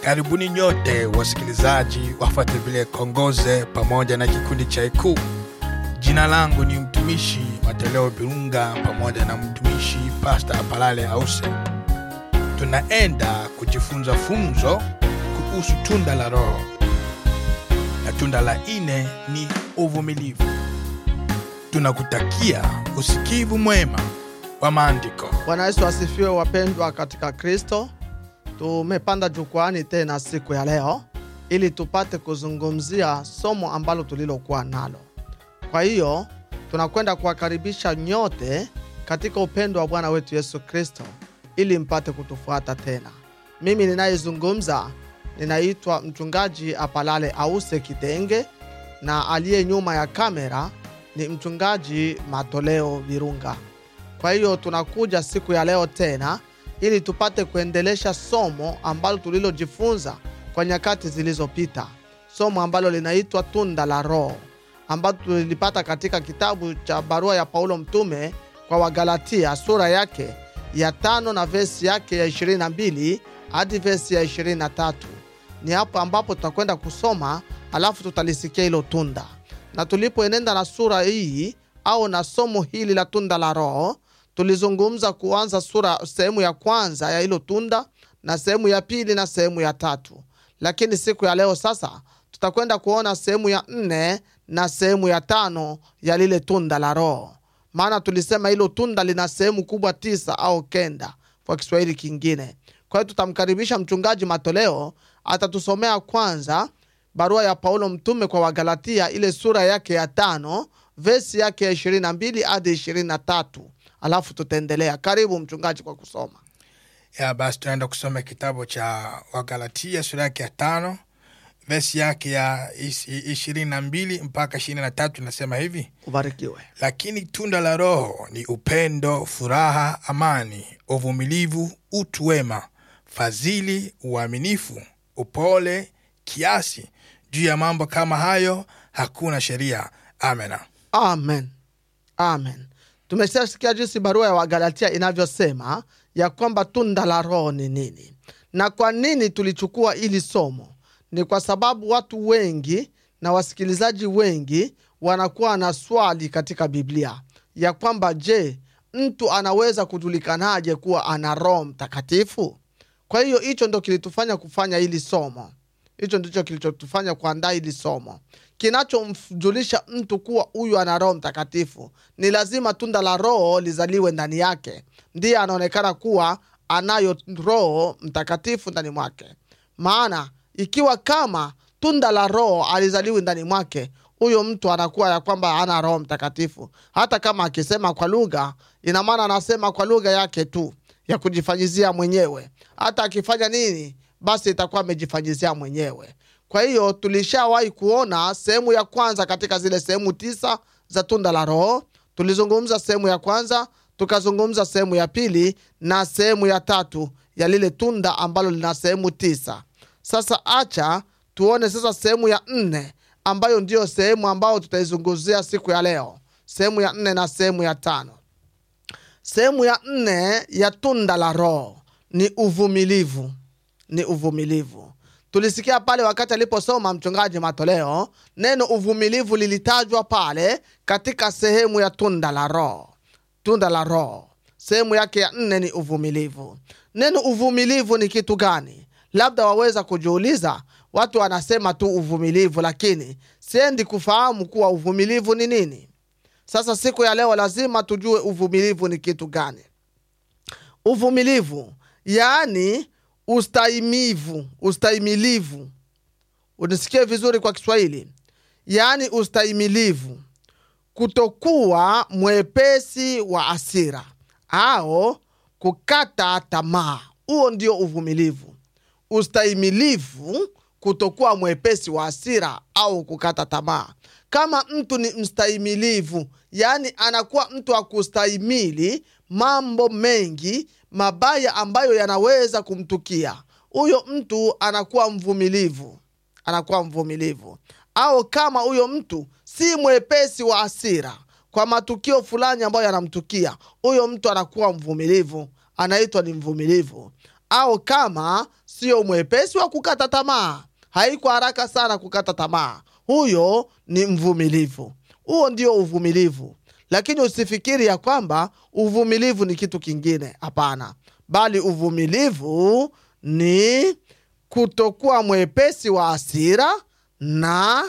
Karibuni nyote wasikilizaji wafuate vile Kongoze pamoja na kikundi cha Ikuu. Jina langu ni mtumishi Mateleo Birunga pamoja na mtumishi Pasta Apalale Ause. Tunaenda kujifunza funzo kuhusu tunda la Roho, na tunda la ine ni uvumilivu. Tunakutakia usikivu mwema wa maandiko. Bwana Yesu asifiwe, wapendwa katika Kristo. Tumepanda jukwani tena siku ya leo ili tupate kuzungumzia somo ambalo tulilokuwa nalo. Kwa hiyo tunakwenda kuwakaribisha nyote katika upendo wa Bwana wetu Yesu Kristo ili mpate kutufuata tena. Mimi ninayezungumza ninaitwa mchungaji Apalale Ause Kitenge na aliye nyuma ya kamera ni mchungaji Matoleo Virunga. Kwa hiyo tunakuja siku ya leo tena ili tupate kuendelesha somo ambalo tulilojifunza kwa nyakati zilizopita, somo ambalo linaitwa tunda la Roho, ambalo tulilipata katika kitabu cha barua ya Paulo mtume kwa Wagalatia sura yake ya tano na vesi yake ya 22 hadi vesi ya 23. Ni hapo ambapo tutakwenda kusoma, alafu tutalisikia hilo tunda, na tulipoenenda na sura hii au na somo hili la tunda la Roho tulizungumza kuanza sura sehemu ya kwanza ya hilo tunda na sehemu ya pili na sehemu ya tatu, lakini siku ya leo sasa tutakwenda kuona sehemu ya nne na sehemu ya tano ya lile tunda la Roho, maana tulisema hilo tunda lina sehemu kubwa tisa au kenda kwa Kiswahili kingine. Kwa hiyo tutamkaribisha mchungaji Matoleo, atatusomea kwanza barua ya Paulo mtume kwa Wagalatia, ile sura yake ya tano vesi yake ya 22 hadi 23 alafu tutaendelea. Karibu mchungaji kwa kusoma. Ya basi, tunaenda kusoma kitabu cha Wagalatia sura yake ya tano vesi yake ya is- ishirini na mbili mpaka ishirini na tatu inasema hivi: Ubarikiwe. lakini tunda la Roho ni upendo, furaha, amani, uvumilivu, utu wema, fadhili, uaminifu, upole, kiasi. Juu ya mambo kama hayo hakuna sheria. Amena. Amen, amen. Tumeshasikia jinsi barua ya Wagalatia inavyosema ya kwamba tunda la Roho ni nini, na kwa nini tulichukua ili somo. Ni kwa sababu watu wengi na wasikilizaji wengi wanakuwa na swali katika Biblia ya kwamba je, mtu anaweza kujulikanaje kuwa ana Roho Mtakatifu? Kwa hiyo hicho ndo kilitufanya kufanya hili somo, hicho ndicho kilichotufanya kuandaa hili somo. Kinachomjulisha mtu kuwa huyu ana Roho Mtakatifu ni lazima tunda la Roho lizaliwe ndani yake, ndiye anaonekana kuwa anayo Roho Mtakatifu ndani mwake. Maana ikiwa kama tunda la Roho alizaliwi ndani mwake, huyo mtu anakuwa ya kwamba ana Roho Mtakatifu. Hata kama akisema kwa lugha, ina maana anasema kwa lugha yake tu ya kujifanyizia mwenyewe. Hata akifanya nini, basi itakuwa amejifanyizia mwenyewe. Kwa hiyo tulishawahi kuona sehemu ya kwanza katika zile sehemu tisa za tunda la Roho. Tulizungumza sehemu ya kwanza, tukazungumza sehemu ya pili na sehemu ya tatu ya lile tunda ambalo lina sehemu tisa. Sasa acha tuone sasa sehemu ya nne ambayo ndiyo sehemu ambayo tutaizungumzia siku ya leo, sehemu ya nne na sehemu ya tano. Sehemu ya nne ya tunda la Roho ni uvumilivu, ni uvumilivu. Tulisikia pale wakati aliposoma mchungaji Matoleo, neno uvumilivu lilitajwa pale katika sehemu ya tunda la Roho. Tunda la Roho sehemu yake ya nne ni uvumilivu. Neno uvumilivu ni kitu gani? Labda waweza kujiuliza. Watu wanasema tu uvumilivu, lakini siendi kufahamu kuwa uvumilivu ni nini. Sasa siku ya leo lazima tujue uvumilivu ni kitu gani. Uvumilivu yaani ustahimivu, ustahimilivu. Unisikie vizuri kwa Kiswahili, yaani ustahimilivu, kutokuwa mwepesi wa asira au kukata tamaa. Huo ndio uvumilivu, ustahimilivu, kutokuwa mwepesi wa asira au kukata tamaa. Kama mtu ni mstahimilivu, yaani anakuwa mtu wa kustahimili mambo mengi mabaya ambayo yanaweza kumtukia, huyo mtu anakuwa mvumilivu, anakuwa mvumilivu. Au kama huyo mtu si mwepesi wa hasira kwa matukio fulani ambayo yanamtukia, huyo mtu anakuwa mvumilivu, anaitwa ni mvumilivu. Au kama sio mwepesi wa kukata tamaa haiko haraka sana kukata tamaa huyo ni mvumilivu huo ndio uvumilivu lakini usifikiri ya kwamba uvumilivu ni kitu kingine hapana bali uvumilivu ni kutokuwa mwepesi wa asira na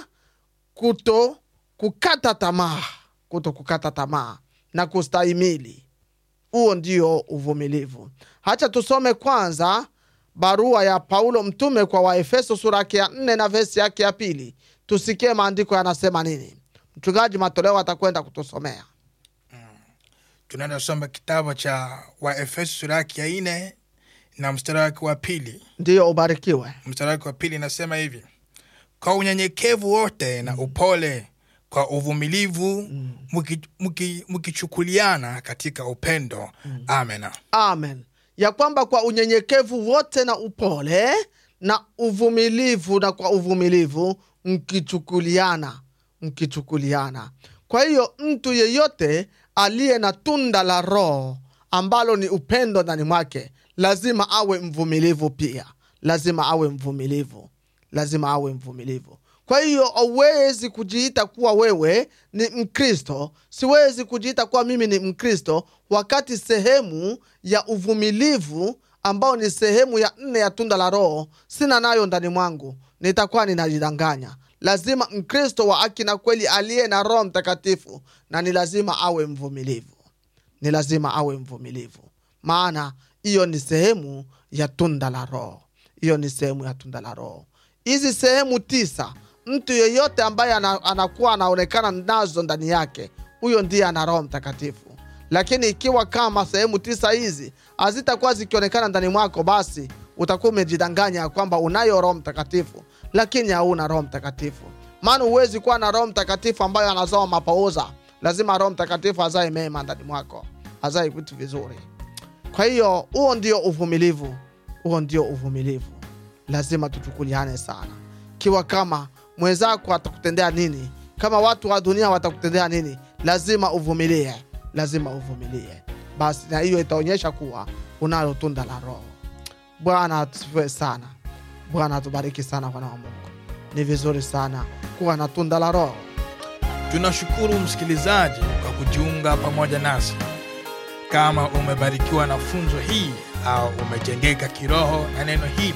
kuto kukata tamaa kuto kukata tamaa na kustahimili huo ndio uvumilivu hacha tusome kwanza barua ya paulo mtume kwa waefeso sura yake ya nne na vesi yake ya pili tusikie maandiko yanasema nini mchungaji matoleo atakwenda kutusomea tunaenda soma kitabu cha waefeso sura yake ya nne na mstari wake wa pili ndiyo ubarikiwe mstari wake wa pili inasema hivi kwa unyenyekevu wote na upole kwa uvumilivu mki- mki- mkichukuliana katika upendo amena amen ya kwamba kwa unyenyekevu wote na upole na uvumilivu na kwa uvumilivu mkichukuliana mkichukuliana kwa hiyo mtu yeyote aliye na tunda la roho ambalo ni upendo ndani mwake lazima awe mvumilivu pia lazima awe mvumilivu lazima awe mvumilivu kwa hiyo hauwezi kujiita kuwa wewe ni mkristo siwezi kujiita kuwa mimi ni mkristo wakati sehemu ya uvumilivu ambao ni sehemu ya nne ya tunda la roho sina nayo ndani mwangu nitakuwa ninajidanganya lazima mkristo wa haki na kweli aliye na roho mtakatifu na ni lazima awe mvumilivu ni lazima awe mvumilivu maana hiyo ni sehemu ya tunda la roho hiyo ni sehemu ya tunda la roho hizi sehemu tisa mtu yeyote ambaye ana, anakuwa anaonekana nazo ndani yake huyo ndiye ana roho mtakatifu lakini ikiwa kama sehemu tisa hizi hazitakuwa zikionekana ndani mwako basi utakuwa umejidanganya ya kwamba unayo roho mtakatifu lakini hauna roho mtakatifu maana huwezi kuwa na roho mtakatifu ambayo anazoa mapouza lazima roho mtakatifu azae mema ndani mwako azae vitu vizuri kwa hiyo huo ndio uvumilivu huo ndio uvumilivu lazima tuchukuliane sana kiwa kama mwenzako atakutendea nini kama watu wa dunia watakutendea nini lazima uvumilie lazima uvumilie basi na hiyo itaonyesha kuwa unalo tunda la roho bwana atusifiwe sana bwana atubariki sana wana wa mungu ni vizuri sana kuwa na tunda la roho tunashukuru msikilizaji kwa kujiunga pamoja nasi kama umebarikiwa na funzo hii au umejengeka kiroho na neno hili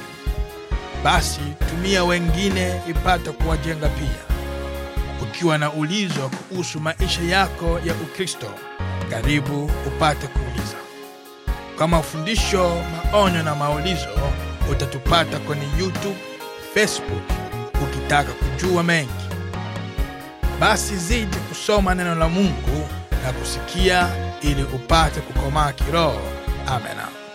basi tumia wengine ipate kuwajenga pia ukiwa na ulizo kuhusu maisha yako ya ukristo karibu upate kuuliza kwa mafundisho maonyo na maulizo utatupata kwenye youtube facebook ukitaka kujua mengi basi zidi kusoma neno la mungu na kusikia ili upate kukomaa kiroho amena